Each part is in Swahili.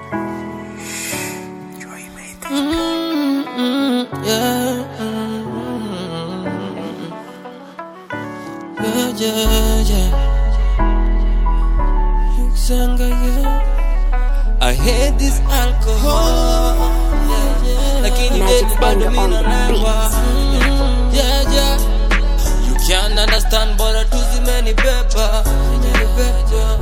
Mm, yeah. Yeah, yeah, yeah. Yuksanga, yeah. I hate this alcohol. Yeah, yeah. Lakini Magic baby bado Banger on mina the lewa. Mm, Yeah, yeah. You can't understand bora tu zimenibeba. Zimenibeba.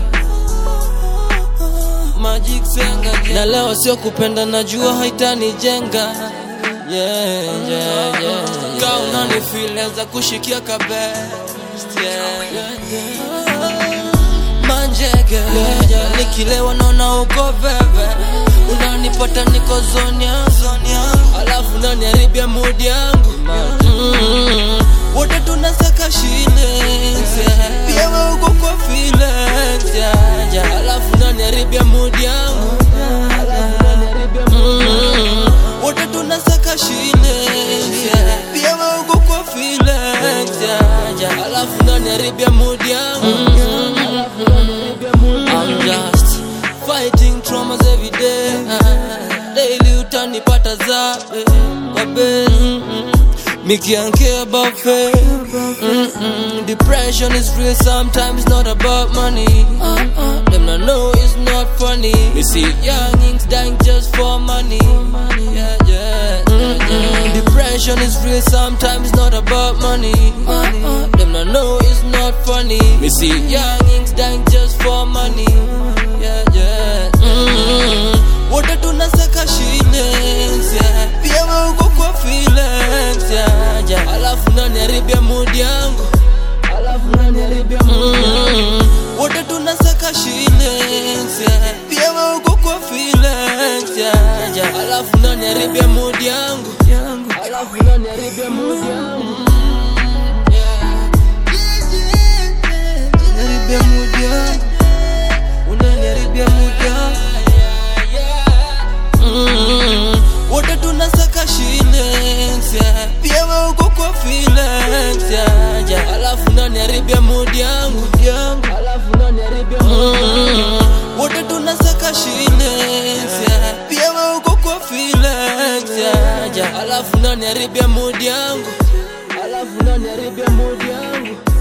Magic Senga yeah. Na leo sio kupenda najua haitanijenga yeah, yeah, yeah. Ka unanifileza kushikia kabest yeah. Manjege yeah, yeah. Nikilewa naona uko veve Unanipata niko zone yangu Alafu unaniharibia mood yangu mm. Wote tunasaka shillings yeah. Pia wewe uko kwa feelings yeah, yeah. Alafu unaniharibia mood yangu Mm. Wote tunasaka shillings yeah. Pia wewe uko kwa feelings yeah, yeah. Alafu unaniharibia mood yangu I'm just fighting traumas every day Daily utanipata za kwa bed Me can't care about fame Mm-mm. Depression is real sometimes not about money uh-uh. Them not know it's not funny Me see youngings dying just for money Yeah, yeah, yeah, yeah. Depression is real sometimes not about money uh-uh. Them not know it's not funny Me see youngings dying just for money Yeah, yeah mm Wote tunasaka shillings yeah. Pia wewe uko kwa feelings yeah, yeah. Alafu unaniharibia mood yangu Mm. Wote tunasaka shillings yeah. Pia wewe uko kwa feelings yeah, yeah. Alafu unaniharibia mood yangu Alafu unaniharibia mood yangu Yeah. Unaniharibia mood yangu Unaniharibia mood yangu Mm. Wote tunasaka shillings yeah. Pia wewe uko kwa feelings yeah, yeah. Alafu unaniharibia mood yangu Mm. Wote tunasaka shillings yeah. Pia wewe uko kwa feelings yeah, yeah. Alafu unaniharibia mood yangu Alafu unaniharibia mood yangu